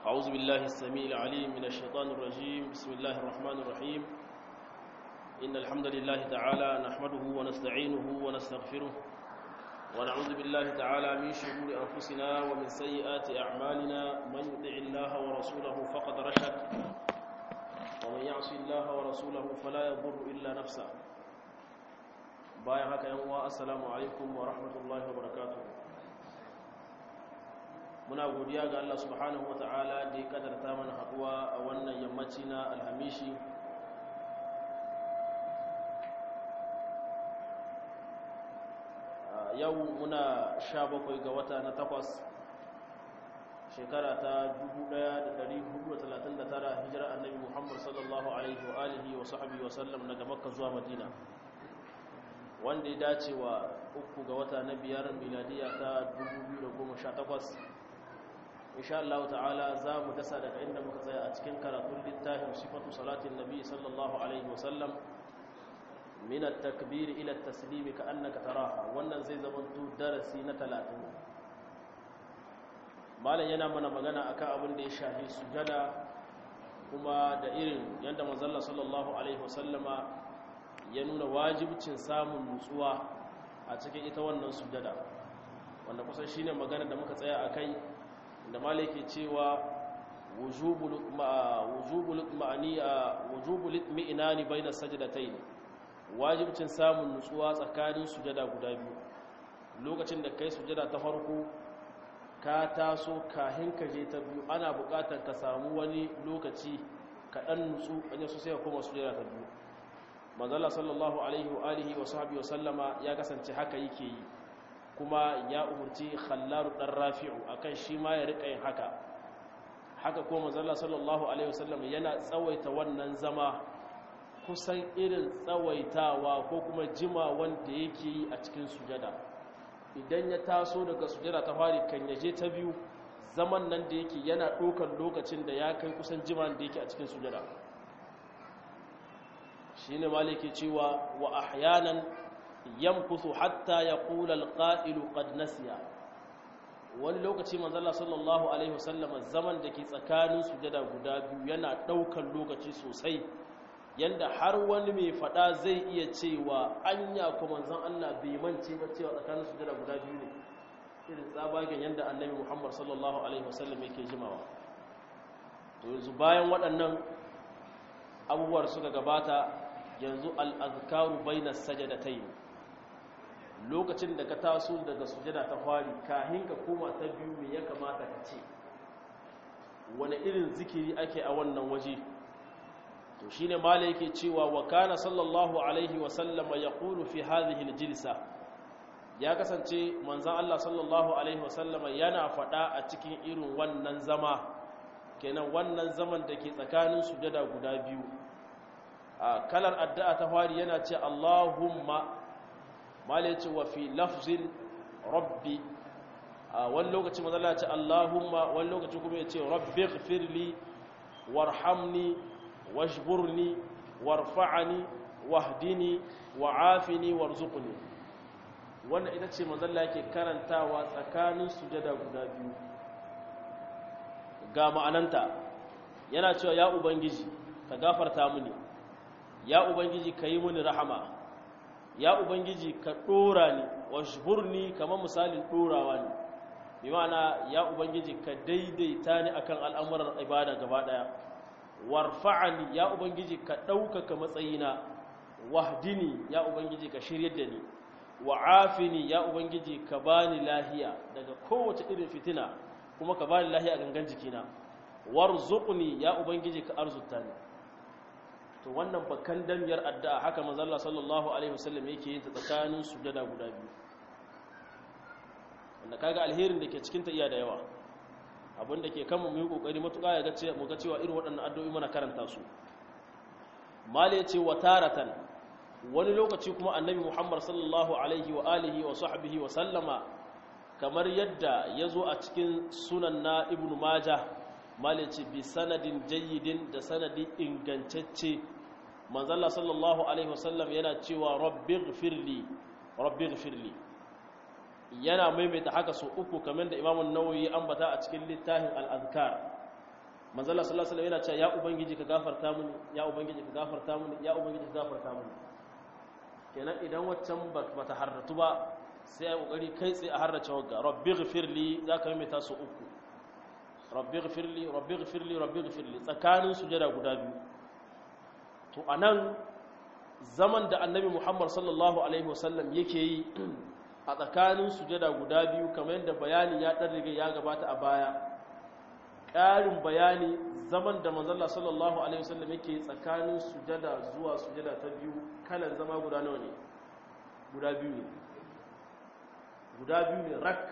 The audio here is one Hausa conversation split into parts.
أعوذ بالله السميع العليم من الشيطان الرجيم بسم الله الرحمن الرحيم إن الحمد لله تعالى نحمده ونستعينه ونستغفره ونعوذ بالله تعالى من شرور أنفسنا ومن سيئات أعمالنا من يطع الله ورسوله فقد رشد ومن يعص الله ورسوله فلا يضر إلا نفسه bayan haka yan uwa assalamu alaikum wa rahmatullahi wa barakatuh muna godiya ga Allah subhanahu wa ta'ala da ya kadarta mana haduwa a wannan yammaci na alhamishi yau muna sha bakwai ga wata na takwas shekara ta 1439 hijira annabi muhammad sallallahu alaihi wa alihi wa sahbihi wa sallam daga makka zuwa madina wanda ya dace wa uku ga wata na biyar miladiya ta 2018 insha Allah ta'ala za mu dasa daga inda muka tsaya a cikin karatun littafin sifatu salatin nabi sallallahu alaihi wasallam min at-takbir ila at-taslim ka annaka taraha wannan zai zama darasi na 30 malam yana mana magana akan abin da ya shafi sujada kuma da irin yanda manzon sallallahu alaihi wasallama ya nuna wajibcin samun nutsuwa a cikin ita wannan sujada wanda kusan shine magana da muka tsaya akai da malaki cewa wujubul wujubul ma'aniya wujubul mi'nani baina sajdatayn wajibcin samun nutsuwa tsakanin sujada guda biyu lokacin da kai sujada ta farko ka taso kahin ka je ta biyu ana buƙatar ka samu wani lokaci ka dan nutsu kanye so sai ka koma sujada ta biyu manzala sallallahu alaihi wa alihi wa sahbihi wa sallama ya kasance haka yake yi kuma ya umurci khallaru dan rafi'u akan shi ma ya rika yin haka haka ko manzala sallallahu alaihi wa sallam yana tsawaita wannan zama kusan irin tsawaitawa ko kuma jima wanda yake yi a cikin sujada idan ya taso daga sujada ta fari kan yaje ta biyu zaman nan da yake yana ɗaukar lokacin da ya kai kusan jima da yake a cikin sujada shine maliki cewa wa ahyanan yamkuthu hatta yaqula alqa'ilu qad nasiya wani lokaci manzala sallallahu alaihi wasallam zaman da ke tsakanin sujada guda biyu yana daukan lokaci sosai yanda har wani mai fada zai iya cewa anya ko manzon Allah bai mance ba cewa tsakanin sujada guda biyu ne irin tsabagen yanda annabi Muhammad sallallahu alaihi wasallam yake jimawa to yanzu bayan waɗannan abubuwar suka gabata yanzu al'azkaru bai na sajadatai lokacin da ka taso daga sujada ta fari kahin ka koma ta biyu mai ya kamata ka ce wani irin zikiri ake a wannan waje to shi ne mala yake cewa wa kana sallallahu alaihi wasallama ya kulu fi hadhihi jilsa ya kasance manzan Allah sallallahu alaihi wasallama yana faɗa a cikin irin wannan zama kenan wannan zaman da ke tsakanin sujada guda biyu a kalar addu'a ta fari yana ce Allahumma mala ce wa fi lafzin rabbi a wani lokaci mazala ce Allahumma wani lokaci kuma ya ce rabbi firli warhamni washburni warfa'ani wahdini wa'afini warzuqni wannan ita ce mazalla yake karantawa tsakanin sujada guda biyu ga ma'ananta yana cewa ya ubangiji ka gafarta mini ya ubangiji ka yi mini rahama ya ubangiji ka ɗora ni washburni kamar misalin ɗorawa ne bi ma'ana ya ubangiji ka daidaita ni akan al'amuran ibada gaba ɗaya warfa'ani ya ubangiji ka ɗaukaka matsayina wahdini ya ubangiji ka shiryar da ni wa'afini ya ubangiji ka bani lahiya daga kowace irin fitina kuma ka bani lahiya a gangan jikina warzuqni ya ubangiji ka arzuta ni to wannan bakan damiyar addu'a haka manzalla sallallahu alaihi wasallam yake yin ta tsakanin sujada guda biyu wanda kaga alherin da ke cikin ta iya da yawa abin da ke kanmu mu yi kokari matuƙa ya ga ce mu ga cewa irin waɗannan addu'o'i muna karanta su mala yace wa taratan wani lokaci kuma annabi Muhammad sallallahu alaihi wa alihi wa sahbihi wa sallama kamar yadda ya zo a cikin sunan na ibnu majah malici bi sanadin jayyidin da sanadi ingantacce manzalla sallallahu alaihi wasallam yana cewa rabbighfirli rabbighfirli yana maimaita haka so uku kamar da imamun nawawi ambata a cikin littafin al-azkar manzala sallallahu alaihi yana cewa ya ubangiji ka gafarta mini ya ubangiji ka gafarta mini ya ubangiji ka gafarta mini kenan idan waccan bata harratu ba sai ai kokari kai tsaye a harrace wagga rabbi ghfirli zaka yi ta su uku rabbi ghfirli rabbi ghfirli rabbi ghfirli tsakanin sujada guda biyu to anan zaman da annabi Muhammad sallallahu alaihi wasallam yake yi a tsakanin sujada guda biyu kamar yadda bayani ya dan riga ya gabata a baya ƙarin bayani zaman da manzalla sallallahu alaihi wasallam yake tsakanin sujada zuwa sujada ta biyu kalan zama guda nawa ne guda biyu ne guda biyu ne rak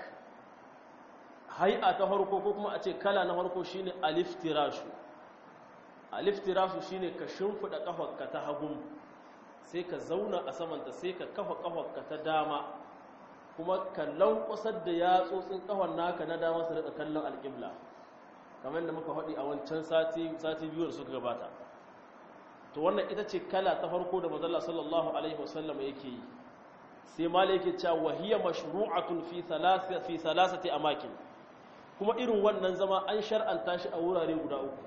hai'a ta farko ko kuma a ce kala na farko shine aliftirashu aliftirashu shine ka shimfida kafarka ta hagun sai ka zauna a samanta sai ka kafa kafarka ta dama kuma ka lankwasar da yatsotsin kafar naka na dama su rika kallon alƙibla kamar yadda muka faɗi a wancan sati sati biyu da suka gabata to wannan ita ce kala ta farko da manzon sallallahu alaihi wasallam yake yi sai malai yake cewa wahiya mashru'atun fi thalathati fi thalathati amakin kuma irin wannan zama an shar'anta shi a wurare guda uku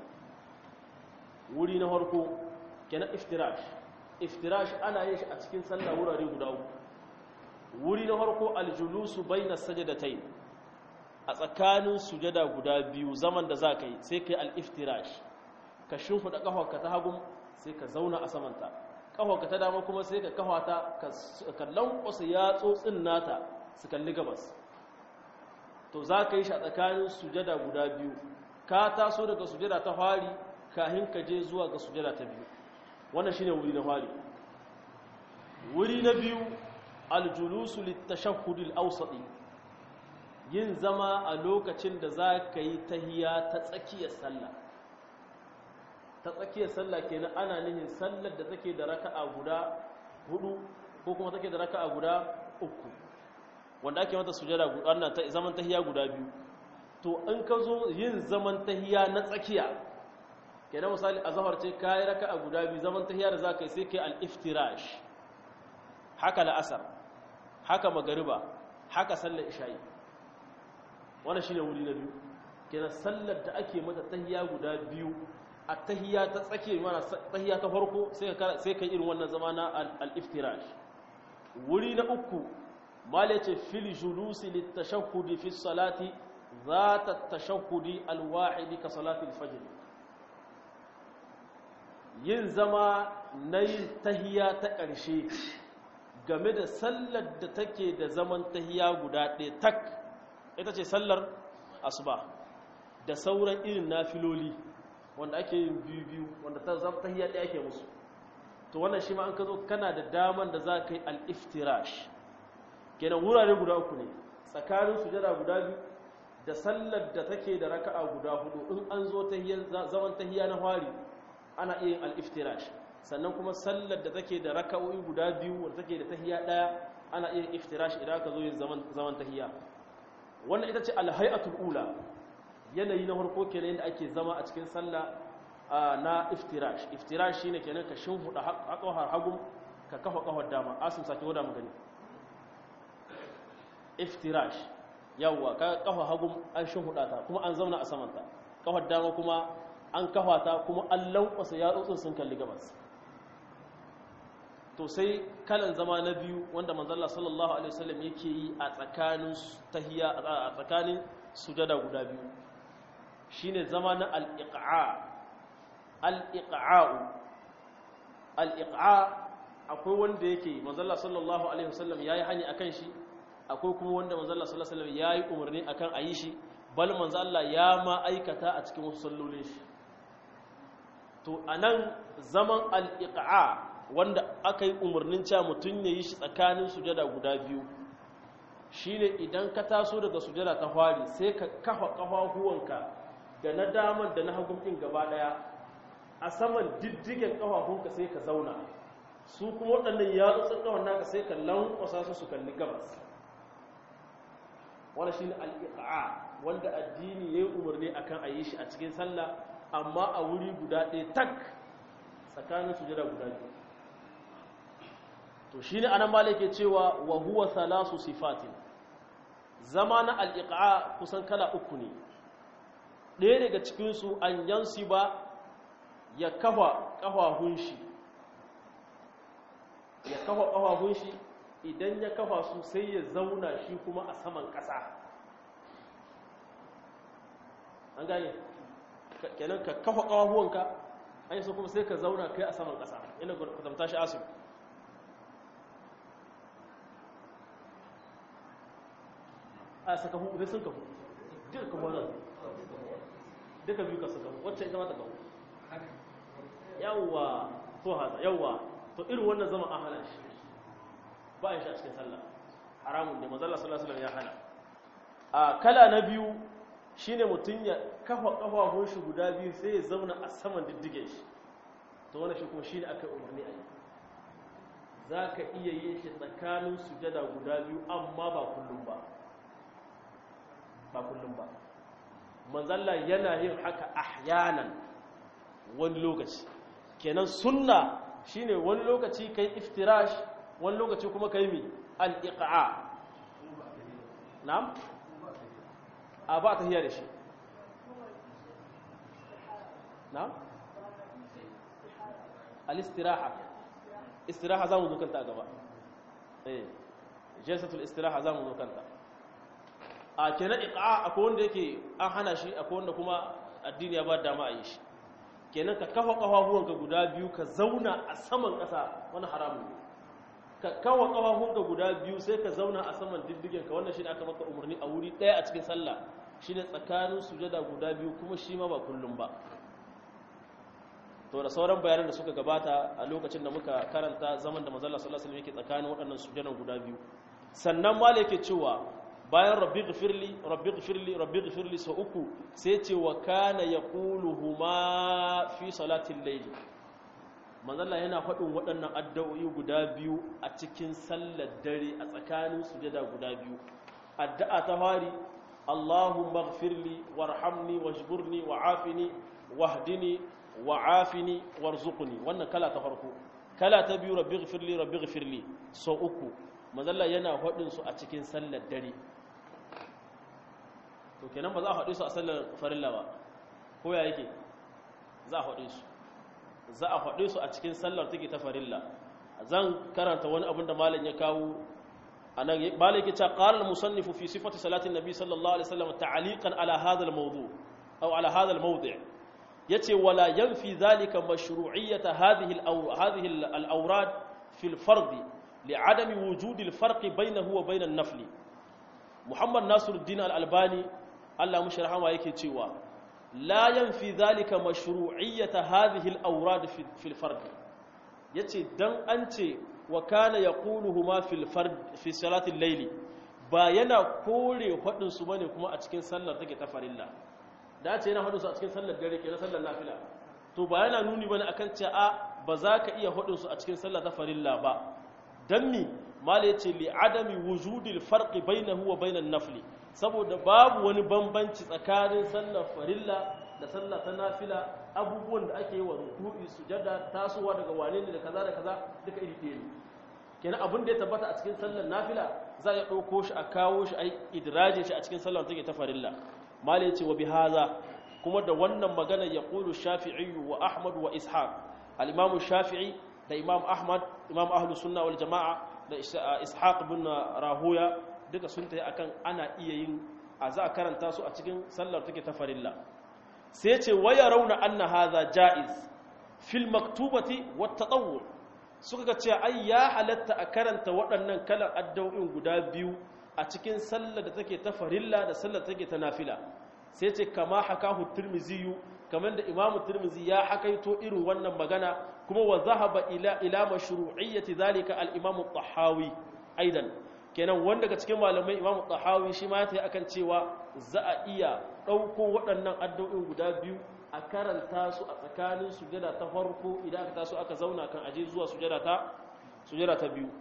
wuri na farko kenan iftirash iftirash ana yin shi a cikin sallah wurare guda uku wuri na farko aljulusu bainas sajdatayn a tsakanin sujada guda biyu zaman da za ka yi sai ka yi al'iftirash ka shimfiɗa ƙafarka ta hagun sai ka zauna a samanta ƙafarka ta dama kuma sai ka ƙafata ka lankwasa yatsotsin nata su kalli gabas to za ka yi shi a tsakanin sujada guda biyu ka taso daga sujada ta fari kahin ka je zuwa ga sujada ta biyu wannan shine wuri na fari wuri na biyu aljulusu littashahhudil awsati yin zama a lokacin da za ka yi tahiya ta tsakiyar sallah ta tsakiyar sallah kenan ana nihin sallar da take da raka'a guda hudu ko kuma take da raka'a guda uku wanda ake mata sujada wannan ta zaman tahiya guda biyu to in ka zo yin zaman tahiya na tsakiya kenan misali azhar ce kai raka'a guda biyu zaman tahiya da zaka yi sai kai al-iftirash haka la'asar haka magariba haka sallar isha'i wannan shine wuri na biyu kenan sallar da ake mata tahiya guda biyu a tahiya ta tsake mana tahiya ta farko sai ka sai kai irin wannan zama na al-iftirash wuri na uku mala ce fil julusi litashahhudi fi salati ذات التشهد الواحد كصلاه الفجر yin zama na yin tahiya ta ƙarshe game da sallar da take da zaman tahiya guda ɗaya tak ita ce sallar asuba da sauran irin nafiloli wanda ake yin biyu-biyu wanda ta zama tahiya ɗaya ake musu to wannan shi ma an ka zo kana da daman da za ka yi al'iftirash kenan wurare guda uku ne tsakanin sujada guda biyu da sallar da take da raka'a guda hudu in an zo zaman tahiya na fari ana iya yin al'iftirash sannan kuma sallar da take da raka'o'i guda biyu wadda take da tahiya ɗaya ana iya yin iftirash idan aka zo yin zaman tahiya wannan ita ce alhai'atul ula yanayi na farko kenan yadda ake zama a cikin sallah na iftirash iftirash shine kenan ka shimfiɗa haƙawar hagu ka kafa ƙawar dama asim sake wada magani iftirash yawwa ka kafa hagu an shimfiɗa ta kuma an zauna a samanta ƙawar dama kuma an kafa ta kuma an lankwasa yatsotsin sun kalli gabas to sai kalan zama na biyu wanda manzalla sallallahu alaihi wasallam yake yi a tsakanin tahiyya a tsakanin sujada guda biyu shine zama na al-iqa al-iqa'u al-iqa akwai wanda yake manzalla sallallahu alaihi wasallam yayi hani akan shi akwai kuma wanda manzalla sallallahu alaihi wasallam yayi umarni akan ayi shi bal manzo Allah ya ma aikata a cikin wasu sallolin shi to anan zaman al-iqa wanda aka yi umarnin cewa mutum ya yi shi tsakanin sujada guda biyu shine idan ka taso daga sujada ta fari sai ka kafa kafafuwanka da na daman da na hagun ɗin gaba ɗaya a saman diddigen kafafunka sai ka zauna su kuma waɗannan yatsotsin ƙafan naka sai ka lankwasa su su kalli gabas wani shine al wanda addini ya yi umarni akan a yi shi a cikin sallah amma a wuri guda ɗaya tak tsakanin sujada guda biyu to shine anan malik ke cewa wa huwa thalasu sifatin zama na al kusan kala uku ne ɗaya daga cikinsu an yansu ba ya kafa ƙafafun shi ya kafa ƙafafun shi idan ya kafa su sai ya zauna shi kuma a saman ƙasa an gane kenan ka kafa ƙafafuwanka an yi so kuma sai ka zauna kai a saman ƙasa ina kwatanta shi asu a saka hu sai sun kafu duka kafu nan duka biyu ka saka wacce ita ma ta kafu yawwa to haza yawwa to irin wannan zama an hana shi ba a shi a cikin sallah haramun ne manzala sallallahu alaihi ya hana a kala na biyu shine mutum ya kafa kafafun shi guda biyu sai ya zauna a saman diddige shi to wannan shi kuma shine aka umarni a yi za ka iya yin shi tsakanin sujada guda biyu amma ba kullum ba ba kullum ba manzalla yana yin haka ahyanan wani lokaci kenan sunna shine wani lokaci kai iftirash wani lokaci kuma kai mi al-iqa na'am a ba ta hiya da shi na'am al-istiraha istiraha zamu zo kanta a gaba eh jalsatul istiraha zamu zo kanta a kenan iqa akwai wanda yake an hana shi akwai wanda kuma addini ya ba dama a yi shi kenan ka kafa kafafuwanka guda biyu ka zauna a saman ƙasa wani haramun ne ka kafa kafafuwanka guda biyu sai ka zauna a saman diddigen ka wannan shine aka maka umarni a wuri ɗaya a cikin sallah shine tsakanin sujada guda biyu kuma shi ma ba kullum ba to da sauran bayanan da suka gabata a lokacin da muka karanta zaman da manzo Allah sallallahu alaihi wasallam yake tsakanin waɗannan sujadan guda biyu sannan mala yake cewa bayan rabbi gfirli rabbi gfirli rabbi gfirli sau uku sai ce wa kana yaquluhuma fi salatin layli manzalla yana faɗin waɗannan addu'o'i guda biyu a cikin sallar dare a tsakanin sujada guda biyu addu'a ta fari Allahumma gfirli warhamni wajburni wa'afini wahdini wa'afini warzuqni wannan kala ta farko kala ta biyu rabbi gfirli rabbi gfirli sau uku manzalla yana faɗin su a cikin sallar dare to kenan ba za a faɗi su a sallar farilla ba ko ya yake za a faɗi su za a faɗi su a cikin sallar take ta farilla zan karanta wani abin da malam ya kawo anan malam yake cewa qala al-musannifu fi sifati salati an-nabi sallallahu alaihi wasallam ta'liqan ala hadha al-mawdu' aw ala hadha al-mawdi' yace wala yanfi dhalika mashru'iyyata hadhihi hadhihi al-awrad fi al-fard li'adami wujudi al-farq bainahu wa bain an-nafl muhammad nasiruddin al-albani Allah mushi rahama yake cewa la yanfi dhalika mashru'iyyata hadhihi al-awrad fi al-fard yace dan an ce wa kana yaquluhuma fil fard fi salati al-layl ba yana kore hadin su bane kuma a cikin sallar take ta farilla da ce yana hadin su a cikin sallar dare ke na sallar nafila to ba yana nuni bane akan ce a ba za ka iya hadin su a cikin sallar ta farilla ba dan mi mala yace li adami wujudil farqi bainahu wa bainan nafli saboda babu wani bambanci tsakanin sallar farilla da sallar ta nafila abubuwan da ake yi wa ruku'i sujada tasowa daga wane ne da kaza da kaza duka iri ɗaya ne kenan abin da ya tabbata a cikin sallar nafila za a ɗauko shi a kawo shi a idraje shi a cikin sallar take ta farilla mala yace wa bihaza kuma da wannan magana ya qulu shafi'i wa ahmad wa ishaq al-imam shafi'i da imam ahmad imam ahlus sunna wal jama'a da ishaq bin rahuya duka sun tayi akan ana iya yin a za a karanta su a cikin sallar take ta farilla sai ce waya rauna anna hadha jaiz fil maktubati wat tatawwu suka ga cewa ai ya halatta a karanta waɗannan kalan addu'o'in guda biyu a cikin sallar da take ta farilla da sallar da take ta nafila sai ce kama hakahu tirmizi kamar da imamu tirmizi ya hakaito irin wannan magana kuma wa zahaba ila ila mashru'iyyati zalika al imamu tahawi aidan kenan wanda daga cikin malamai imamu tahawi shi ma ta yi akan cewa za a iya ɗauko waɗannan addu'o'in guda biyu a karanta su a tsakanin sujada ta farko idan aka taso aka zauna kan aje zuwa sujada ta sujada ta biyu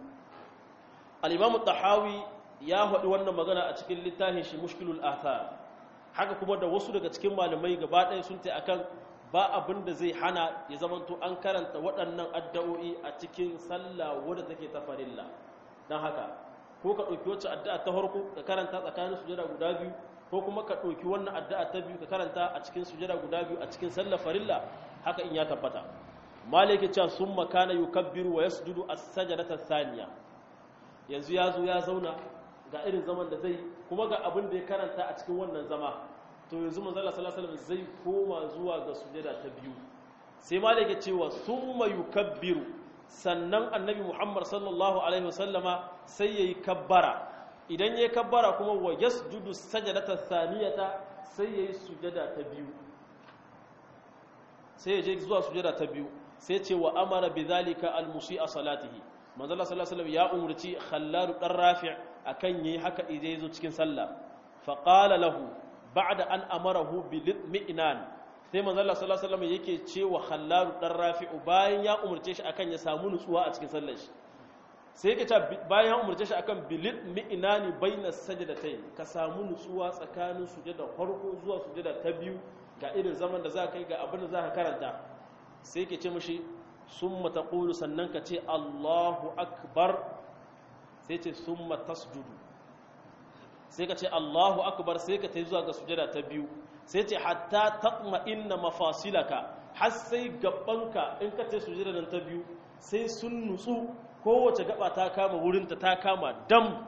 al-imamu tahawi ya faɗi wannan magana a cikin littafin shi mushkilul athar haka kuma da wasu daga cikin malamai gaba ɗaya sun ta akan ba abin da zai hana ya zamanto an karanta waɗannan addu'o'i a cikin sallah wadda take ta farilla don haka ko ka ɗauki wacce addu'a ta farko ka karanta tsakanin sujada guda biyu ko kuma ka ɗauki wannan addu'a ta biyu ka karanta a cikin sujada guda biyu a cikin sallar farilla haka in ya tabbata maliki cewa sun makana yukabbiru wa yasjudu as-sajdata thaniya yanzu ya zo ya zauna ga irin zaman da zai kuma ga abin da ya karanta a cikin wannan zama to yanzu manzo Allah sallallahu alaihi wasallam zai koma zuwa ga sujada ta biyu sai maliki cewa summa yukabbiru sannan annabi Muhammad sallallahu alaihi wasallama sai yayi kabbara idan yayi kabbara kuma wa yasjudu sajdata thaniyata sai yayi sujada ta biyu sai ya je zuwa sujada ta biyu sai ce wa amara bidhalika almusi'a salatihi manzo Allah sallallahu alaihi wasallam ya umurci Khallad dan Rafi' akan yayi haka idan yazo cikin sallah fa qala lahu ba'da an amarahu bil mi'nan sai manzo Allah sallallahu alaihi wasallam yake cewa Khallad dan Rafi' bayan ya umurce shi akan ya samu nutsuwa a cikin sallar shi sai yake ta bayan ya umurce shi akan bil mi'nani baina sajdatayn ka samu nutsuwa tsakanin sujada farko zuwa sujada ta biyu ga irin zaman da za ka yi ga abin da za ka karanta sai ke ce mashi sun mataƙulu sannan ka ce allahu akbar sai ce sun matasjudu sai ka ce allahu akbar sai ka ta yi zuwa ga sujada ta biyu sai ce hatta taɓma inna mafasilaka har sai gabanka in ka ce sujada nan ta biyu sai sun nutsu kowace gaba ta kama wurinta ta kama dam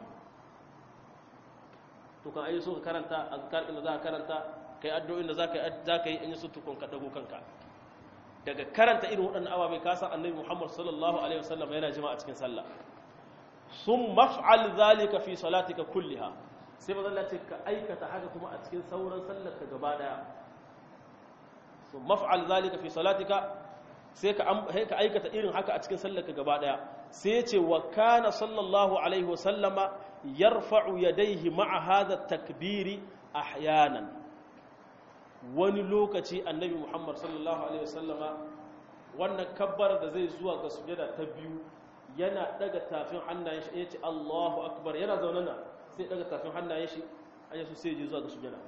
to kan ayi so ka karanta azkar inda za ka karanta kai addu'o'in da za ka yi in yi su tukun ka dago kanka daga karanta irin waɗannan ababai ka san annabi Muhammad sallallahu alaihi wasallam yana jima a cikin sallah sun maf'al zalika fi salatika kulliha sai ba zalla ce ka aikata haka kuma a cikin sauran sallar ka gaba daya sun maf'al zalika fi salatika sai ka ka aikata irin haka a cikin sallar ka gaba daya sai ya ce wa kana sallallahu alaihi wasallama yarfa'u yadayhi ma'a hadha takbiri ahyanan wani lokaci annabi muhammad sallallahu alaihi wasallama wannan kabbar da zai zuwa ga sujada ta biyu yana daga tafin hannayen shi ya ce allahu akbar yana zaune na sai daga tafin hannayen shi an yasu sai je zuwa ga sujada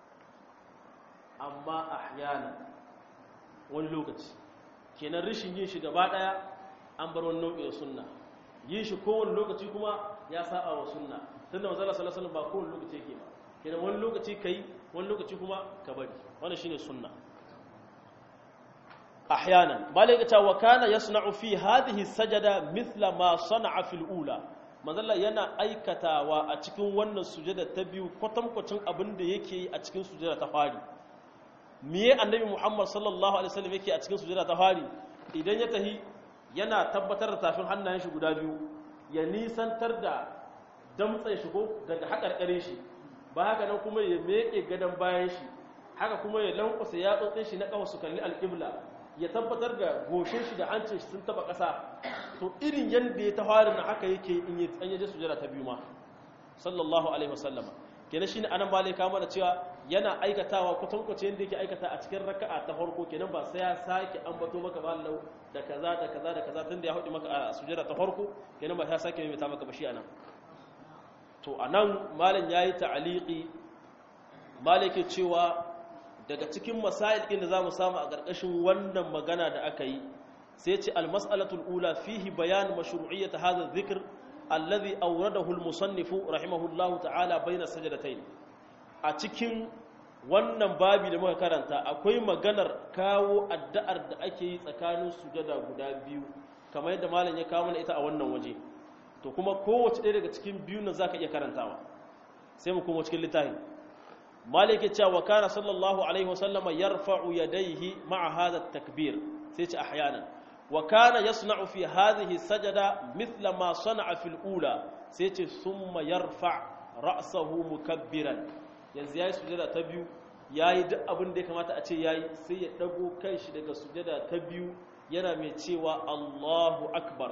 amma ahyana wani lokaci kenan rishin yin shi gaba daya an bar wani nau'i da sunna yin shi kowane lokaci kuma ya saba wa sunna tunda manzo sallallahu alaihi wasallam ba kowane lokaci yake ba kenan wani lokaci kai wani lokaci kuma ka bari wannan shine sunna ahyanan malaka ta wa kana yasna'u fi hadhihi sajada mithla ma sana'a fil ula manzalla yana aikatawa a cikin wannan sujada ta biyu kwatankwacin abin da yake yi a cikin sujada ta fari miye annabi muhammad sallallahu alaihi wasallam yake a cikin sujada ta fari idan ya tahi yana tabbatar da tafin hannayen shi guda biyu ya nisantar da damtsan shi ko daga haƙarƙarin shi ba haka nan kuma ya meke gadon bayan shi haka kuma ya lankwasa ya tsotsin shi na ƙafa su kalli alƙibla ya tabbatar da goshin shi da hancin shi sun taba ƙasa to irin yadda ya tawari na haka yake in yi an yaje sujada ta biyu ma sallallahu alaihi wasallama kenan shine anan ba ka mana cewa yana aikatawa kwatankwace yadda yake aikata a cikin raka'a ta farko kenan ba sai ya sake ambato maka ba lau da kaza da kaza da kaza tunda ya haɗu maka a sujada ta farko kenan ba sai ya sake mai maka ba shi anan to a nan malin ya yi ta'aliki malike cewa daga cikin masail ɗin da za mu samu a ƙarƙashin wannan magana da aka yi sai ce almas'alatul ula fihi bayan mashru'iyyat hadha dhikr alladhi awradahu al-musannifu rahimahullahu ta'ala bayna sajdatayn a cikin wannan babi da muka karanta akwai maganar kawo addu'ar da ake yi tsakanin sujada guda biyu kamar yadda malam ya kawo mana ita a wannan waje to kuma kowace ɗaya daga cikin biyun nan zaka iya karantawa sai mu koma cikin littafin malik ya ce wa kana sallallahu alaihi wasallama yarfa'u yadayhi ma'a hadha takbir sai ce ahyanan wa kana yasna'u fi hadhihi sajada mithla ma sana'a fil ula sai ce summa yarfa' ra'sahu mukabbiran yanzu yayi sujada ta biyu yayi duk abin da ya kamata a ce yayi sai ya dago kanshi daga sujada ta biyu yana mai cewa Allahu akbar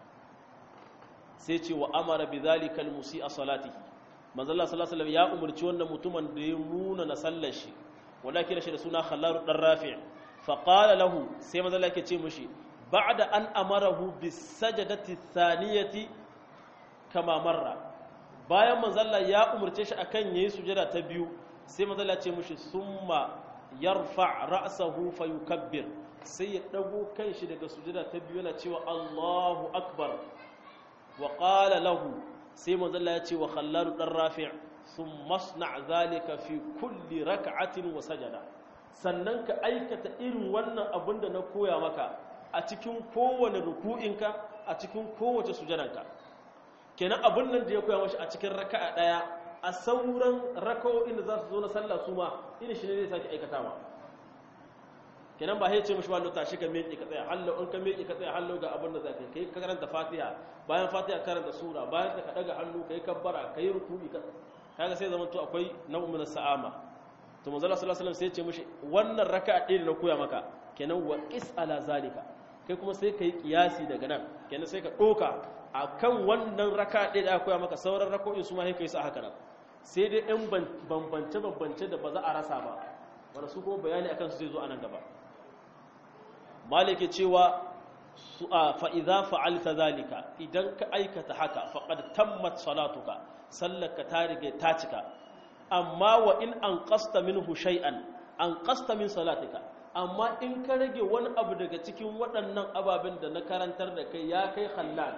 sai ce wa amara bi zalikal musi'a salatihi manzo Allah sallallahu alaihi ya umarci wannan mutumin da ya nuna na sallar shi wanda kira shi da suna Khallar dan Rafi' fa qala lahu sai manzo Allah yake ce mishi ba'da an amarahu bis sajdati thaniyati kama marra bayan manzo Allah ya umarce shi akan yayi sujada ta biyu sai manzo Allah ya ce mishi summa yarfa ra'sahu fayukabbir sai ya dago kanshi daga sujada ta biyu yana cewa Allahu akbar wa qala lahu sai manzo Allah ya ce wa khallal dan rafi' thumma asna' zalika fi kulli rak'atin wa sajada sannan ka aikata irin wannan abin da na koya maka a cikin kowane ruku'inka a cikin kowace sujadanka kenan abin nan da ya koya mashi a cikin raka'a daya a sauran raka'o'in da za su zo na sallah su ma irin shi ne zai sake aikatawa kenan ba ce mashi wani tashi ka miƙe ka tsaya hallo in ka miƙe ka tsaya hallo ga abin da za ka yi ka karanta fatiha bayan fatiha karanta sura bayan ka daga hannu ka yi kabbara ka yi ruku'i kaga sai zama to akwai nau'in na sa'ama to manzala sallallahu alaihi wasallam sai ya ce mishi wannan raka'a ɗaya da na koya maka kenan wa qis ala zalika kai kuma sai kai kiyasi daga nan kenan sai ka doka akan wannan raka'a ɗaya da aka koya maka sauran raka'o'in su ma sai kai su haka nan sai dai ɗan bambance bambance da ba za a rasa ba wanda su kuma bayani akan su zai zo a nan gaba malike cewa su a fa idza fa'alta zalika idan ka aikata haka faqad tammat salatuka sallaka ta rige ta cika amma wa in an ƙasta min hushai'an an ƙasta min salatika amma in ka rage wani abu daga cikin waɗannan ababen da na karantar da kai ya kai halal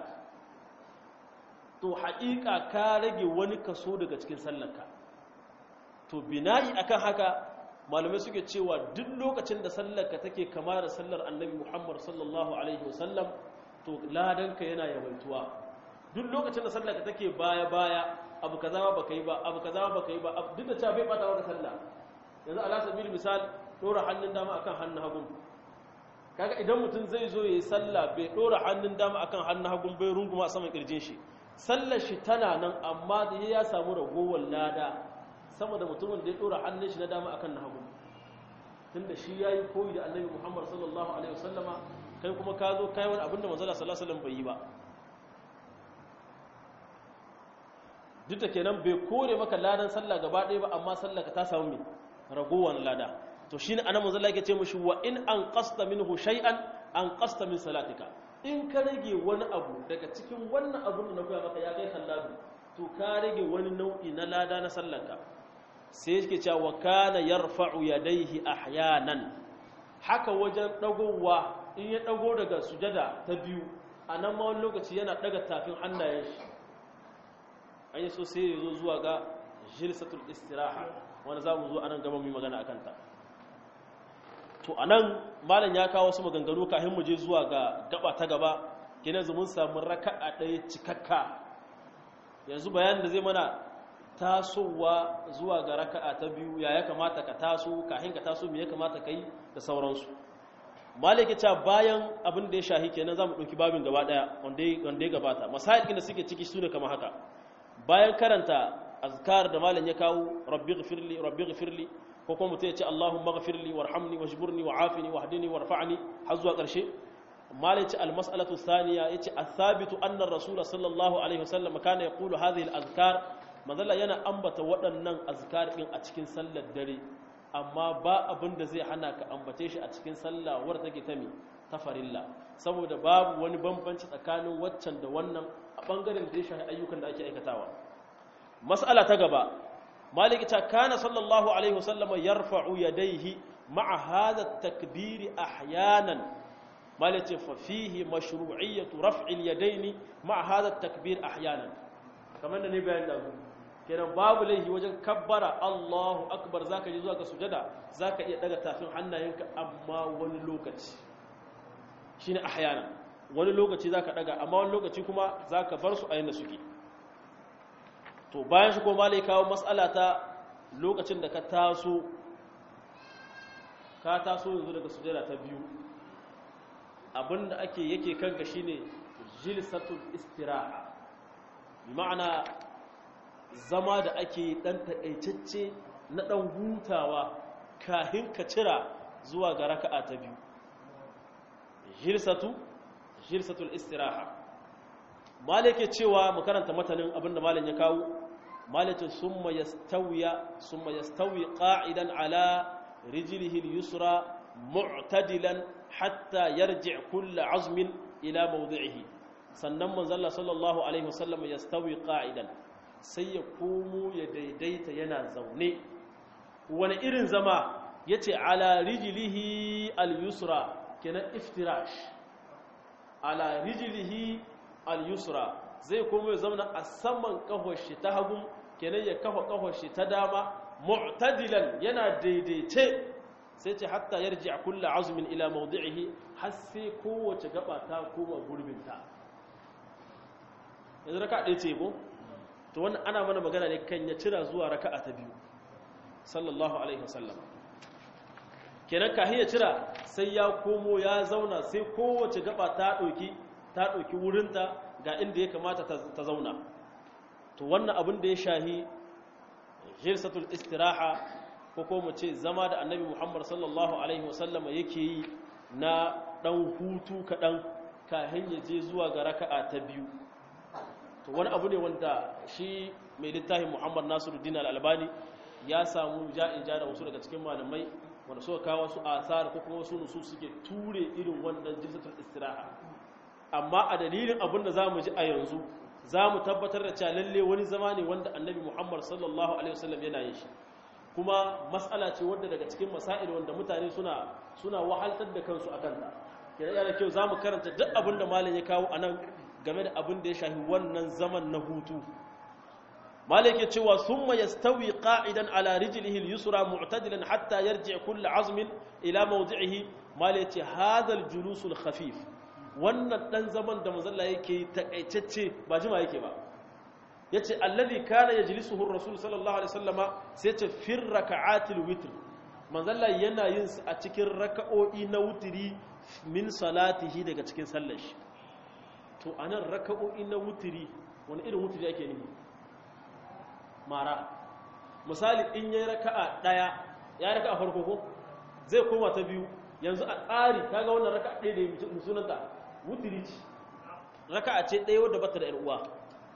to haƙiƙa ka rage wani kaso daga cikin sallarka to bina'i akan haka malamai suke cewa duk lokacin da sallarka take kama da sallar annabi muhammad sallallahu alaihi wasallam to ladanka yana yawaituwa duk lokacin da sallarka take baya-baya abu kaza ba baka yi ba abu kaza ba baka yi ba duk da cewa bai bata maka sallah yanzu ala sabil misal dora hannun dama akan hannun hagun kaga idan mutum zai zo yayi sallah bai dora hannun dama akan hannun hagun bai runguma saman kirjin shi sallar shi tana nan amma da ya samu ragowar lada sama da mutumin da ya dora hannun shi na dama akan na hagun tunda shi yayi koyi da annabi Muhammad sallallahu alaihi wasallama kai kuma ka zo kai wani abin da manzo sallallahu alaihi wasallam bai yi ba duk da kenan bai kore maka ladan sallah gaba ɗaya ba amma sallah ka ta samu mai ragowar lada to shine anan manzo Allah yake ce mushi wa in an qasta minhu shay'an an qasta min salatika in ka rage wani abu daga cikin wannan abun da na koya maka ya kai kallabi to ka rage wani nau'i na lada na sallanka sai yake cewa wa kana yarfa'u yadayhi ahyanan haka wajen dagowa in ya dago daga sujada ta biyu anan ma wani lokaci yana daga tafin hannayen shi an yi so sai ya zo zuwa ga jilsatul istiraha wanda za mu zo anan gaba mu yi magana akan ta to anan malam ya kawo wasu maganganu kafin mu je zuwa ga gaba ta gaba kina mun samu raka'a ɗaya cikakka yanzu bayanin da zai mana tasowa zuwa ga raka'a ta biyu ya ya kamata ka taso kafin ka taso me ya kamata kai da sauransu malik ya ce bayan abin da ya shahi kenan zamu dauki babin gaba daya wanda wanda ya gabata masail da suke ciki sune kamar haka bayan karanta azkar da malam ya kawo rabbi ghfirli rabbi ghfirli ko kuma mutum ya ce allahumma ghfirli warhamni wajburni wa'afini wahdini warfa'ni har zuwa karshe malam ce almas'alatu thaniya yace athabitu anna rasul sallallahu alaihi wasallam kana yaqulu hadhihi alazkar manzala yana ambata waɗannan azkar din a cikin sallar dare amma ba abin da zai hana ka ambace shi a cikin sallah wadda take ta mi ta farilla saboda babu wani bambanci tsakanin waccan da wannan a bangaren da ya shafi ayyukan da ake aikatawa mas'ala ta gaba maliki ta kana sallallahu alaihi wasallam yarfa'u yadayhi ma'a hadha at-takbir ahyanan maliki fa fihi mashru'iyyatu raf'il yadaini ma'a hadha at-takbir ahyanan kamar da ne bayan da kenan babu laifi wajen kabbara Allahu akbar zaka je zuwa ga sujada zaka iya daga tafin hannayenka amma wani lokaci shine ahyana wani lokaci zaka daga amma wani lokaci kuma zaka bar su a yanda suke to bayan shi ko malai kawo mas'ala ta lokacin da ka taso ka taso yanzu daga sujada ta biyu abinda ake yake kanka shine jilsatul istiraha bi ma'ana zama da ake ɗan taƙaitacce na ɗan hutawa kahin ka cira zuwa ga raka'a ta biyu jirsatu jirsatul istiraha malike cewa mu karanta matanin abinda malin ya kawo malikin summa yastawiya summa yastawi qa'idan ala rijlihi al-yusra mu'tadilan hatta yarji' kullu 'azmin ila mawdi'ihi sannan manzon sallallahu alaihi wasallam yastawi qa'idan sai ya komo ya daidaita yana zaune wani irin zama ya ce ala rijilihi al-yusra kenan iftirash ala rijilihi al-yusra zai komo ya zauna a saman shi ta hagun kenan ya kafa kafar shi ta dama mu'tadilan yana daidaice sai ce hatta yarji a kulla azumin ila mawdi'ihi har sai kowace gaba ta koma gurbinta yanzu raka ɗaya ce ko to wannan ana mana magana ne kan ya cira zuwa raka'a ta biyu sallallahu alaihi wasallam kenan kahin ya cira sai ya komo ya zauna sai kowace gaba ta ɗauki ta ɗauki wurinta ga inda ya kamata ta zauna to wannan abin da ya shahi jirsatul istiraha ko ko mu ce zama da annabi muhammad sallallahu alaihi wasallama yake yi na ɗan hutu kaɗan kahin ya je zuwa ga raka'a ta biyu to wani abu ne wanda shi mai littafin muhammad nasiruddin al-albani ya samu ja'in ja da wasu daga cikin malamai wanda suka kawo su asar ko kuma wasu nusu suke ture irin wannan jirsatul istiraha amma a dalilin abin da zamu ji a yanzu zamu tabbatar da cewa lalle wani zama ne wanda annabi muhammad sallallahu alaihi wasallam yana yin shi kuma mas'ala ce wanda daga cikin masail wanda mutane suna suna wahaltar da kansu akan ta kenan yana kyau zamu karanta duk abin da malam ya kawo anan game da abin da ya shafi wannan zaman na hutu malik ya cewa summa yastawi qa'idan ala rijlihi al-yusra mu'tadilan hatta yarji' kullu 'azmin ila mawdi'ihi malik ya ce hadha al-julus al-khafif wannan dan zaman da manzalla yake takaitacce ba jima yake ba yace alladhi kana yajlisuhu ar-rasul sallallahu alaihi wasallama sai ce fir raka'atil witr manzalla yana yin su a cikin raka'o'i na wutiri min salatihi daga cikin sallar shi to anan raka'o'i na wutiri wani irin wutiri ake nufi mara misali in yayi raka'a daya ya raka'a farko ko zai koma ta biyu yanzu a tsari kaga wannan raka'a ɗaya da ya sunanta wutiri ce raka'a ce ɗaya wadda bata da ƴar uwa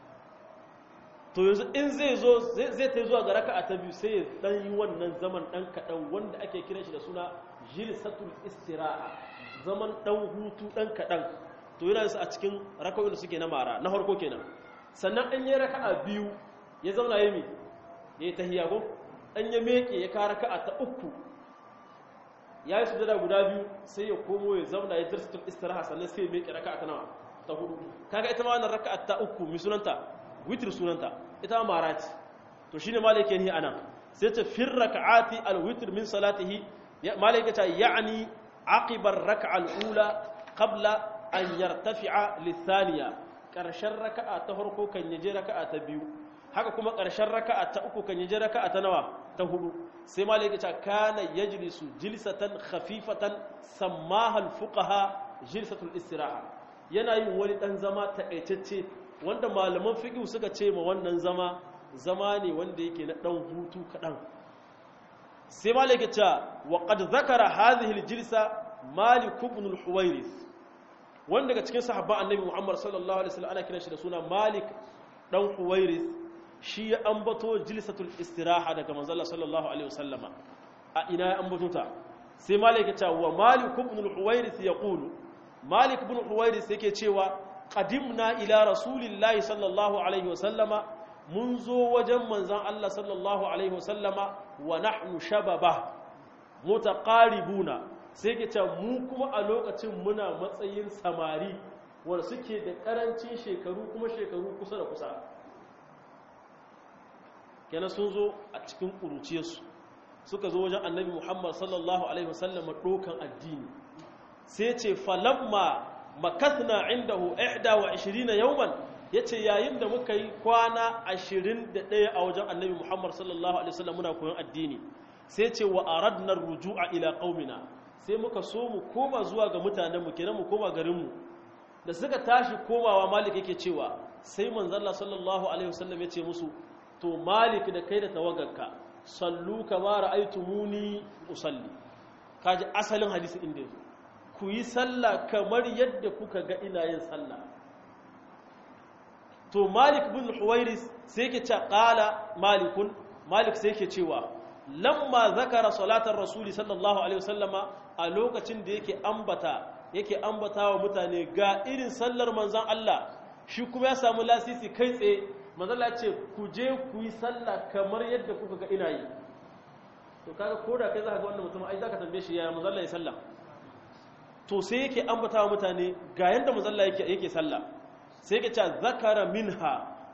to yanzu in zai zo zai ta zuwa ga raka'a ta biyu sai ya dan yi wannan zaman dan kaɗan wanda ake kiran shi da suna jilsatul istiraha zaman dan hutu dan kaɗan to yana su a cikin raka'o'in da suke na mara na farko kenan sannan an yi raka'a biyu ya zauna ya mi ya yi tahiyya ko an ya meke ya ka raka'a ta uku ya yi sujada guda biyu sai ya komo ya zauna ya jirsatul istiraha sannan sai ya meke raka'a ta nawa ta hudu kaga ita ma wannan raka'a ta uku mi sunanta witr sunanta ita ma mara ce to shine malaka ne anan sai ta fir raka'ati al-witr min salatihi malaka ta ya'ni aqiba ar-rak'a al-ula qabla an yartafi'a lithaniya ƙarshen raka'a ta farko kan yaje raka'a ta biyu haka kuma ƙarshen raka'a ta uku kan yaje raka'a ta nawa ta hudu sai malaka ta kana yajlisu jilsatan khafifatan sammaha al-fuqaha jilsatul istiraha yana yin wani dan zama takaitacce wanda malaman fiqh suka ce ma wannan zama zama ne wanda yake na dan hutu kadan sai malaka ta wa qad zakara hadhihi al-jilsa malik ibn al-huwairith wanda daga cikin sahabban annabi Muhammad sallallahu alaihi wasallam ana kiran shi da suna Malik dan Huwairith shi ya ambato jilsatul istiraha daga manzo Allah sallallahu alaihi wasallama a ina ya ambato ta sai Malik ya ce wa Malik ibn al-Huwairith yaqulu Malik ibn Huwairith yake cewa qadimna ila rasulillahi sallallahu alaihi wasallama mun zo wajen manzon Allah sallallahu alaihi wasallama wa nahnu shababa mutaqaribuna sai ke ce mu kuma a lokacin muna matsayin samari wanda suke da karancin shekaru kuma shekaru kusa da kusa kenan sun zo a cikin ƙuruciyarsu suka zo wajen annabi muhammad sallallahu alaihi wasallam ɗokan addini sai ce falamma makathna indahu ihda wa ishirina yawman ya ce yayin da muka yi kwana ashirin da ɗaya a wajen annabi muhammad sallallahu alaihi wasallam muna koyon addini sai ce wa aradna ruju'a ila qaumina sai muka so mu koma zuwa ga mutanenmu kenan mu koma garinmu da suka tashi komawa malik yake cewa sai manzalla sallallahu alaihi wasallam ya ce musu to malik da kai da tawagarka sallu kama ra'aytumuni usalli kaji asalin hadisi inda yazo ku yi sallah kamar yadda kuka ga ina yin sallah to malik bin huwairis sai yake ce qala malikun malik sai yake cewa lamma zakara salatar rasuli sallallahu alaihi wasallama a lokacin da yake ambata yake ambata wa mutane ga irin sallar manzon Allah shi kuma ya samu lasisi kai tsaye manzon Allah ce ku je ku yi sallah kamar yadda kuka ga ina yi to kaga koda kai zaka ga wannan mutum ai zaka tambaye shi yaya manzon Allah ya sallah to sai yake ambata wa mutane ga yanda manzon Allah yake yake sallah sai yake cewa zakara minha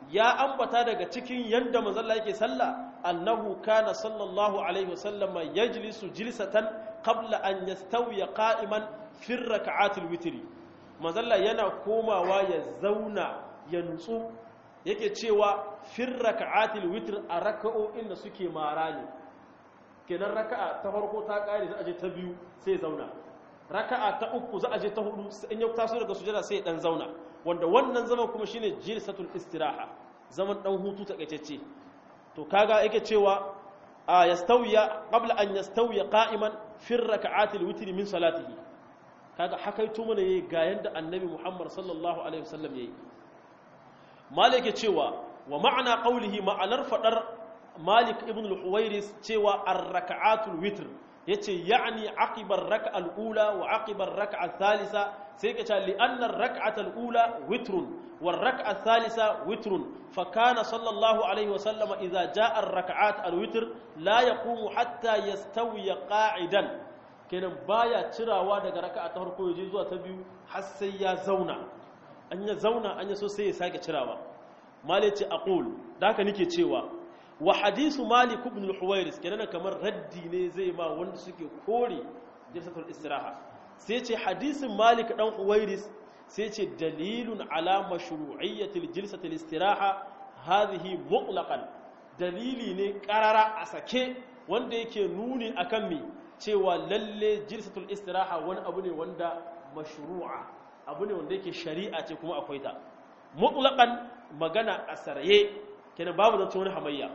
ya ambata daga cikin yanda manzalla yake sallah annahu kana sallallahu alaihi wasallama yajlisu jilsatan qabla an yastawiya qa'iman fi rak'atil witri manzalla yana komawa ya zauna ya nutsu yake cewa fi rak'atil witr a raka'o'in da suke mara ne kenan raka'a ta farko ta kare za a je ta biyu sai zauna raka'a ta uku za a je ta hudu in ya taso daga sujada sai dan zauna wanda wannan zaman kuma shine jilsatul istiraha zaman dan hutu takaitacce to kaga yake cewa a yastawiya qabla an yastawiya qa'iman fi raka'atil witr min salatihi kaga hakaito mana yayi ga yanda annabi Muhammad sallallahu alaihi wasallam yayi malike cewa wa ma'ana qawlihi ma'anar fadar malik ibn al-huwairis cewa ar-raka'atul witr yace ya'ni aqibar rak'al ula wa aqibar rak'al thalitha sai ka ce li'anna ar-rak'atul ula witrun war rak'al thalitha witrun fa kana sallallahu alaihi wa sallam idza ja'a ar-rak'at al-witr la yaqumu hatta yastawi qa'idan kenan baya cirawa daga raka'a ta farko yaje zuwa ta biyu har sai ya zauna an ya zauna an ya so sai ya sake cirawa malice aqul da haka nake cewa wa hadisu malik ibn al-huwairis kenan kamar raddi ne zai ma wanda suke kore jalsatul istiraha sai ce hadisin malik dan huwairis sai ce dalilun ala mashru'iyyatil jalsatul istiraha hadhihi mutlaqan dalili ne karara a sake wanda yake nuni akan me cewa lalle jalsatul istiraha wani abu ne wanda mashru'a abu ne wanda yake shari'a ce kuma akwai ta mutlaqan magana a saraye kenan babu zance wani hamayya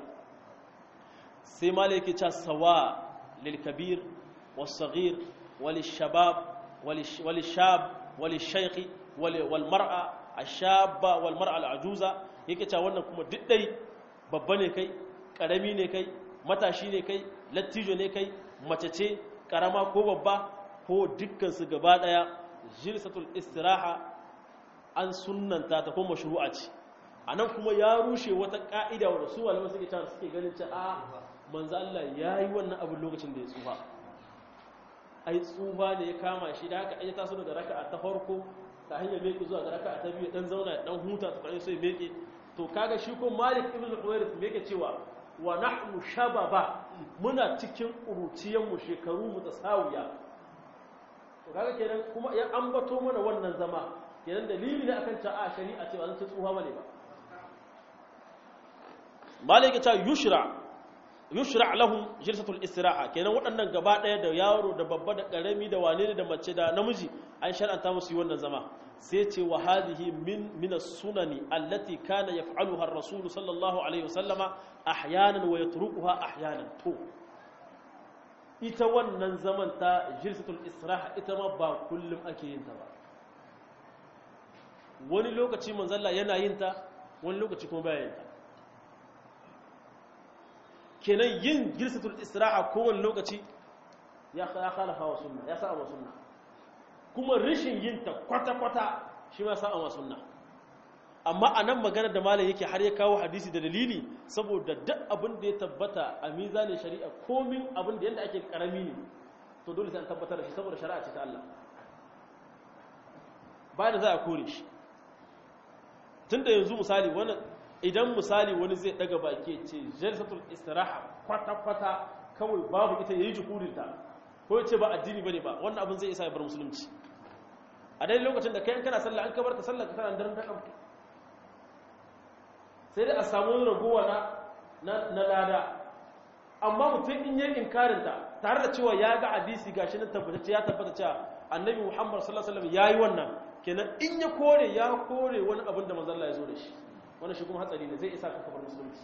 sai ma yake cewa sawa lil kabir was saghir wal shabab wal shab wal shaykh wal mar'a ashabba wal mar'a al ajuza yake cewa wannan kuma diddai babba ne kai karami ne kai matashi ne kai lattijo ne kai mace ce karama ko babba ko dukkan su gaba daya jilsatul istiraha an sunnanta ta kuma mashru'a ce a nan kuma ya rushe wata ka'ida wadda su malamai suke cewa suke ganin ce a manzo Allah ya yi wannan abin lokacin da ya tsufa ai tsufa ne ya kama shi da haka ai taso daga raka'a ta farko ta hanyar meke zuwa ga raka'a ta biyu dan zauna dan huta ta kai sai meke to kaga shi ko Malik ibn Huwairith me yake cewa wa nahnu shababa muna cikin kuruciyan mu shekaru mu tasawiya to kaga kenan kuma ya ambato mana wannan zama kenan dalili ne akan ta a shari'a cewa zan tsufa bane ba malaka ta yushra yushra lahum jilsatul istiraha kenan waɗannan gaba ɗaya da yaro da babba da ƙarami da wane ne da mace da namiji an shar'anta musu yi wannan zama sai ce wa hadhihi min min as-sunani allati kana yaf'aluha ar-rasul sallallahu alaihi wasallama ahyanan wa yatrukuha ahyanan to ita wannan zaman ta jilsatul istiraha ita ma ba kullum ake yin ta ba wani lokaci manzalla yana yin ta wani lokaci kuma baya yin ta kenan yin gilsatul istiraha kowane lokaci ya khalafa wa sunna ya sa'a wa sunna kuma rishin yin ta kwata-kwata shi ma sa'a wa sunna amma a nan maganar da malam yake har ya kawo hadisi da dalili saboda duk abin da ya tabbata a mizanin shari'a komin abin da yadda ake karami ne to dole sai an tabbatar da shi saboda shari'a ce ta Allah bayan da za a kore shi tunda yanzu misali wani idan misali wani zai daga baki ce jalsatul istiraha kwata-kwata kawai babu ita yayi juhurinta ko ya ce ba addini bane ba wannan abin zai isa ya bar musulunci a dai lokacin da kai kana sallah an kabar ta sallah ka tana daren ta kamta sai dai a samu wani ragowa na na lada amma mutum in yi inkarin ta tare da cewa ya ga hadisi gashi nan tabbatacce ya tabbata cewa annabi Muhammad sallallahu alaihi wasallam yayi wannan kenan in ya kore ya kore wani abin da manzon Allah ya zo da shi wannan shi kuma hatsari ne zai isa ka kafar musulunci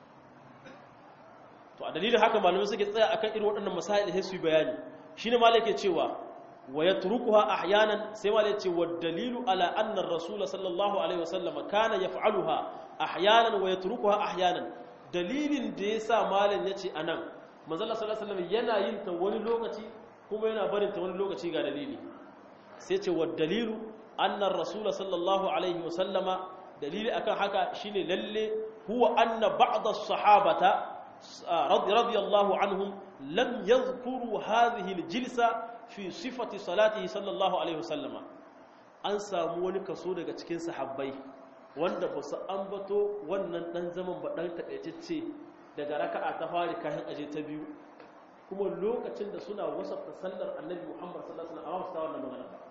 to a dalilin haka malamai suke tsaya akan irin waɗannan masail sai su yi bayani shine malai yake cewa wa yatrukuha ahyanan sai malai yace wa dalilu ala anna ar-rasul sallallahu alaihi wasallam kana yaf'aluha ahyanan wa yatrukuha ahyanan dalilin da yasa malam yace anan manzo Allah sallallahu alaihi wasallam yana yin ta wani lokaci kuma yana barin ta wani lokaci ga dalili sai ce wa dalilu anna ar-rasul sallallahu alaihi wasallama dalili akan haka shine lalle huwa anna ba'd as-sahabata radiyallahu anhum lam yadhkuru hadhihi al-jilsa fi sifati salatihi sallallahu alaihi wasallama an samu wani kaso daga cikin sahabbai wanda ba su ambato wannan dan zaman ba dan takaitacce daga raka'a ta fari kayan aje ta biyu kuma lokacin da suna wasafta sallar annabi Muhammad sallallahu alaihi wasallam a wasu wannan magana ba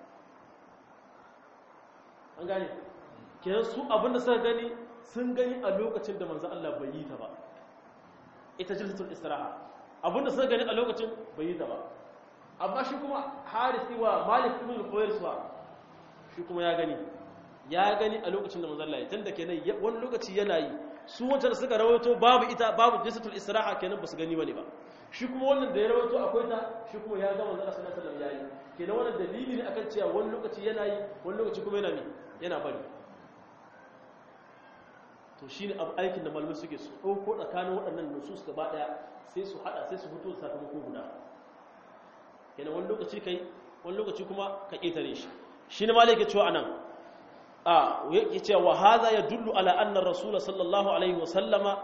an gane kenan su abinda suka gani sun gani a lokacin da manzo Allah bai yi ta ba ita jilsatul istiraha abinda suka gani a lokacin bai yi ta ba amma shi kuma harisi wa malik ibn al-khuwairis wa shi kuma ya gani ya gani a lokacin da manzo Allah ya tunda kenan wani lokaci yana yi su wancan da suka rawaito babu ita babu jilsatul istiraha kenan ba su gani bane ba shi kuma wannan da ya rawaito akwai ta shi kuma ya ga manzo Allah sallallahu alaihi wasallam yayi kenan wannan dalili ne akan cewa wani lokaci yana yi wani lokaci kuma yana yana bari to shi ne aikin da malamai suke su ɗauko tsakanin waɗannan nusus gaba ɗaya sai su haɗa sai su fito da sakamako guda yana wani lokaci kai wani lokaci kuma ka ƙetare shi shi ne malai ke cewa anan a yake cewa wa haza ya dullu ala anna rasula sallallahu alaihi wa sallama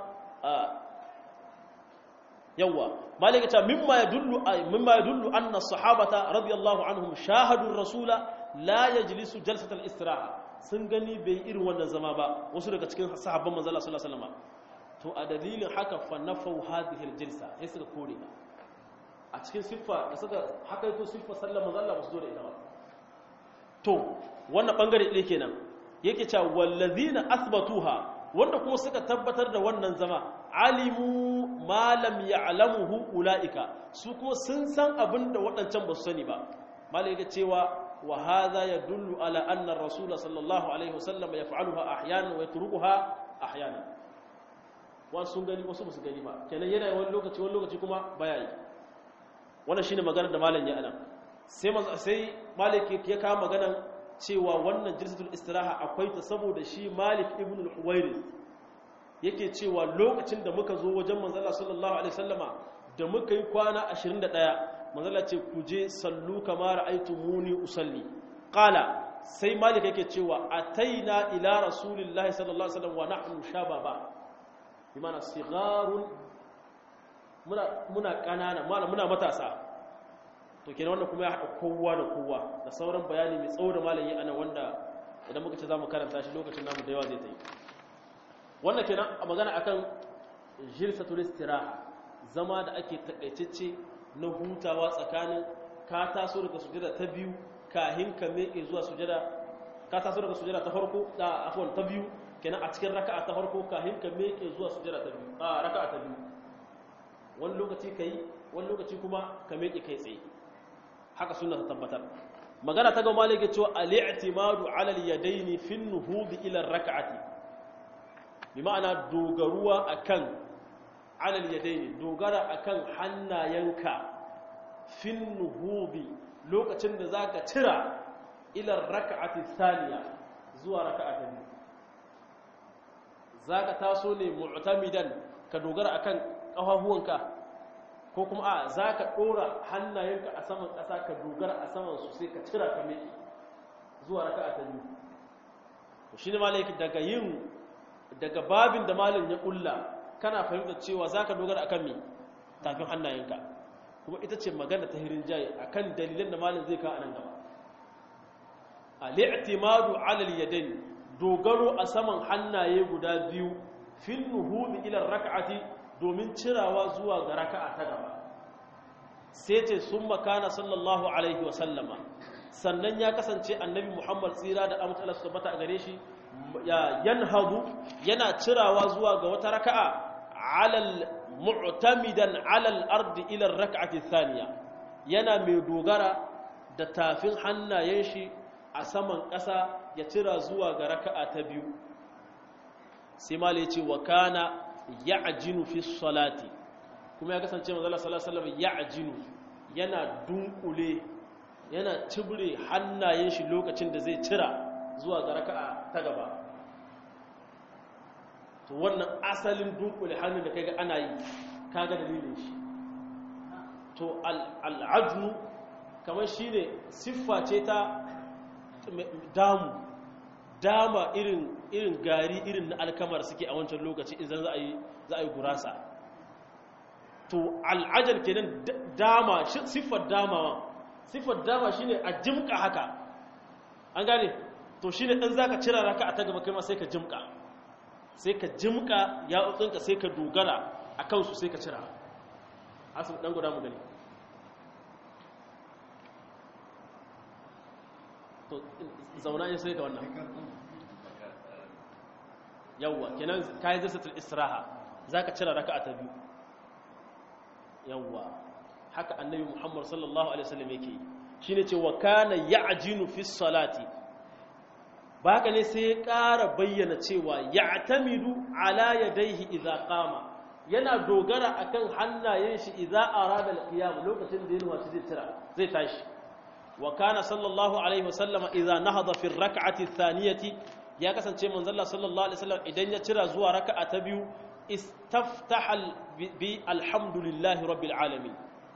yawa malai ke cewa mimma ya dullu mimma ya dullu anna sahabata radiyallahu anhum shahadu rasula la yajlisu jalsatal istiraha sun gani bai irin wannan zama ba wasu daga cikin sahabban manzo Allah sallallahu alaihi wasallam to a dalilin haka fa nafau hadhihi aljilsa sai suka kore ta a cikin siffa da suka haka to siffa sallar manzo Allah ba su zo da ita ba to wannan bangare ɗaya kenan yake cewa wallazina athbatuha wanda kuma suka tabbatar da wannan zama alimu ma lam ya'lamuhu ulaika su kuma sun san abin da waɗancan ba su sani ba malai yake cewa وهذا يدل على أن الرسول صلى الله عليه وسلم يفعلها أحيانا ويتركها أحيانا wasu gani wasu ba su gani ba kenan yana wani lokaci wani lokaci kuma baya yi wannan shine maganar da malam ya ana sai sai malik ya kawo maganar cewa wannan jilsatul istiraha akwai ta saboda shi malik ibn al-huwairis yake cewa lokacin da muka zo wajen manzala sallallahu alaihi wasallama da muka yi kwana 21 manzala ce ku je sallu kama ra'aytu muni usalli qala sai malik yake cewa ataina ila rasulillahi sallallahu alaihi wasallam wa nahnu shababa bimana sigharun muna muna kanana muna matasa to kenan wannan kuma ya haɗa kowa da kowa da sauran bayani mai tsawo da malayi ana wanda idan muka ce za mu karanta shi lokacin namu da yawa zai ta yi wannan kenan a magana akan jilsatul istiraha zama da ake takaitacce na hutawa tsakanin ka taso daga sujada ta biyu kahin ka meke zuwa sujada ka taso daga sujada ta farko da afwan ta biyu kenan a cikin raka'a ta farko kahin ka meke zuwa sujada ta biyu a raka'a ta biyu wani lokaci kai wani lokaci kuma ka meke kai tsaye haka sunna ta tabbatar magana ta ga malike cewa al-i'timadu 'ala al-yadayn fi an-nuhud ila ar-rak'ati bi ma'ana dogaruwa akan 'ala al-yadayn dogara akan hannayenka fi an-nuhud lokacin da zaka tira ila ar-rak'ati thaniya zuwa raka'a ta biyu zaka taso ne mu'tamidan ka dogara akan kafafuwanka ko kuma a za ka ɗora hannayenka a saman ƙasa ka dogara a saman su sai ka cira ka miki zuwa raka a ta biyu shi ne malaiki daga yin daga babin da malin ya ƙulla kana fahimtar cewa za ka dogara a kan mi tafin hannayenka kuma ita ce magana ta hirin jaye a kan dalilan da malin zai kawo a nan gaba a li'timadu alal yadain dogaro a saman hannaye guda biyu fin nuhudi ila raka'ati domin cirawa zuwa ga raka'a ta gaba sai ce sun makana sallallahu alaihi wasallama sannan ya kasance annabi muhammad tsira da amince Allah su tabbata a gare shi ya yanhadu yana cirawa zuwa ga wata raka'a alal mu'tamidan alal ardi ila raka'ati thaniya yana mai dogara da tafin hannayen shi a saman ƙasa ya cira zuwa ga raka'a ta biyu sai malai ce wa kana ya'jinu fi salati kuma ya kasance manzo Allah sallallahu alaihi wasallam ya'jinu yana dunkule yana tibure hannayen shi lokacin da zai cira zuwa ga raka'a ta gaba to wannan asalin dunkule hannun da kaga ana yi kaga dalilin shi to al'ajnu kamar shine siffa ce ta damu dama irin irin gari irin na alkamar suke a wancan lokaci idan za a yi za a yi gurasa to al'ajal kenan dama siffar damawa siffar dama shine a jimka haka an gane to shine in zaka cira raka'a ta gaba kai ma sai ka jimka sai ka jimka ya utsinka sai ka dogara akan su sai ka cira asu dan guda mu gani to zauna yin sai ka wannan yawwa kenan kai zasatul israha zaka cira raka'a ta biyu yawwa haka annabi Muhammad sallallahu alaihi wasallam yake shine ce wa kana ya'jinu fi salati baka ne sai ya ƙara bayyana cewa ya'tamidu ala yadayhi idza qama yana dogara akan hannayen shi idza arada al-qiyam lokacin da yana zai tira zai tashi wa kana sallallahu alaihi wasallama idza nahada fi ar-rak'ati ath-thaniyati ya kasance manzon Allah sallallahu alaihi wasallam idan ya tira zuwa raka'a ta biyu istaftaha bi alhamdulillahi rabbil alamin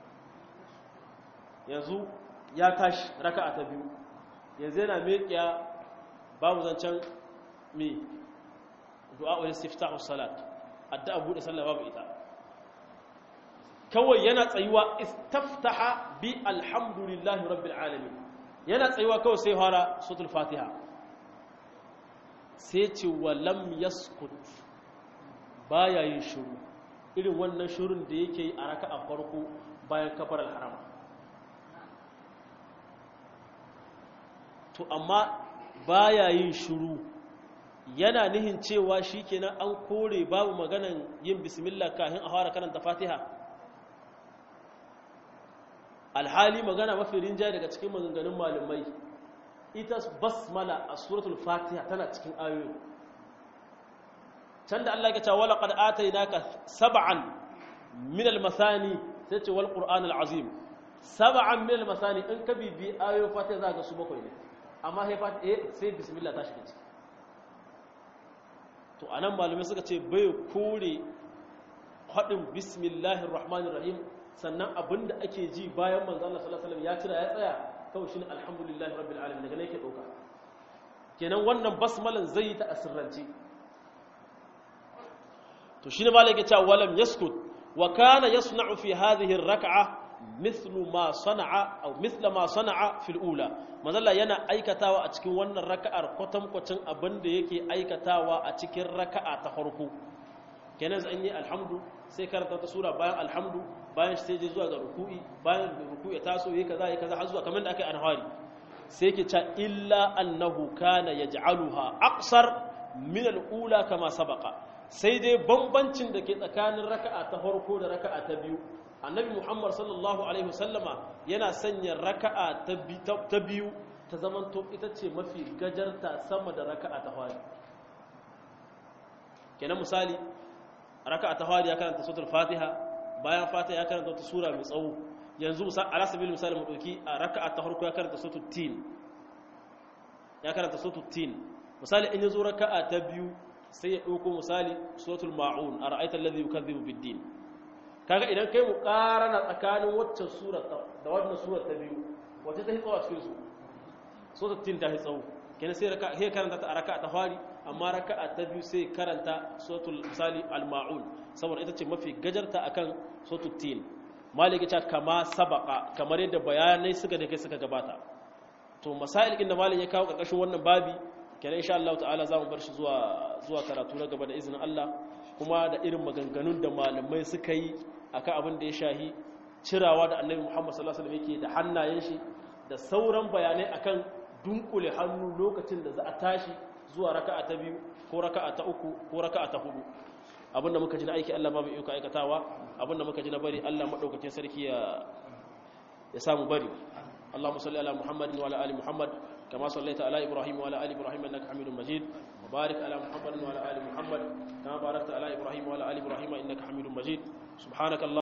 yanzu ya tashi raka'a ta biyu yanzu yana meƙiya babu zancen me du'a wa istiftahu salat addu'a bude sallah babu ita kawai yana tsayuwa istaftaha bi alhamdulillahi rabbil alamin yana tsayuwa kawai sai fara suratul fatiha sai ce wa lam yaskut baya yin shiru irin wannan shirun da yake yi a raka'a farko bayan kafar al-harama to amma baya yin shiru yana nihin cewa shikenan an kore babu maganan yin bismillah kafin a fara karanta fatiha alhali magana mafi rinjaye daga cikin maganganun malamai ita basmala a suratul fatiha tana cikin ayoyi can da Allah ya ce wala qad atainaka sab'an min al-masani sai ce wal qur'an al-azim sab'an min al-masani in ka bibi ayoyin fatiha za ka su bakwai ne amma sai fatiha sai bismillah ta shiga ciki to anan malamai suka ce bai kore hadin bismillahir rahmanir rahim sannan abinda ake ji bayan manzo Allah sallallahu alaihi wasallam ya cira ya tsaya kawai shine alhamdulillahi rabbil alamin daga ne yake dauka kenan wannan basmalan zai yi ta asirrance to shine malaka cewa walam yaskut wa kana yasna'u fi hadhihi ar-rak'a mithlu ma sana'a aw mithla ma sana'a fil ula manzala yana aikatawa a cikin wannan raka'ar kwatankwacin abin da yake aikatawa a cikin raka'a ta farko kenan zan yi alhamdu sai karanta ta sura bayan alhamdu bayan sai je zuwa ga ruku'i bayan ruku'i taso yayi kaza yayi kaza har zuwa kamar da aka yi anhari sai yake cewa illa annahu kana yaj'aluha aqsar min al-ula kama sabaqa sai dai bambancin da ke tsakanin raka'a ta farko da raka'a ta biyu annabi muhammad sallallahu alaihi wasallama yana sanya raka'a ta biyu ta zamanto ita ce mafi gajarta sama da raka'a ta fari kenan misali raka'a ta fari ya karanta suratul fatiha bayan fatiha ya karanta wata sura mai tsawo yanzu ala sabil misali mu dauki a raka'a ta farko ya karanta suratul tin ya karanta suratul tin misali in yazo raka'a ta biyu sai ya dauko misali suratul maun ara'aita alladhi yukazzibu bid-din kaga idan kai mu karana tsakanin waccan sura da wannan sura ta biyu wacce ta hitsawa cikin su suratul tin ta hitsawo kenan sai raka sai karanta ta raka'a ta fari amma raka'a ta biyu sai karanta suratul misali al-maun saboda ita ce mafi gajarta akan suratul tin maliki ta kama sabaka kamar yadda bayanai suka da kai suka gabata to masail din da malin ya kawo karkashin wannan babi kenan insha Allah ta'ala zamu bar shi zuwa zuwa karatu na gaba da izinin Allah kuma da irin maganganun da malamai suka yi akan abin da ya shahi cirawa da Annabi Muhammad sallallahu alaihi wasallam yake da hannayen shi da sauran bayanai akan dunkule hannu lokacin da za a tashi zuwa raka'a ta biyu ko raka'a ta uku ko raka'a ta hudu abinda muka ji na aiki Allah babu iko aikatawa abinda muka ji na bari Allah madaukakin sarki ya ya samu bari Allahumma salli ala Muhammadin wa ala ali Muhammad kama sallaita ala Ibrahim wa ala ali Ibrahim innaka Hamidum Majid wa barik ala Muhammadin wa ala ali Muhammad kama barakta ala Ibrahim wa ala ali Ibrahim innaka Hamidum Majid subhanaka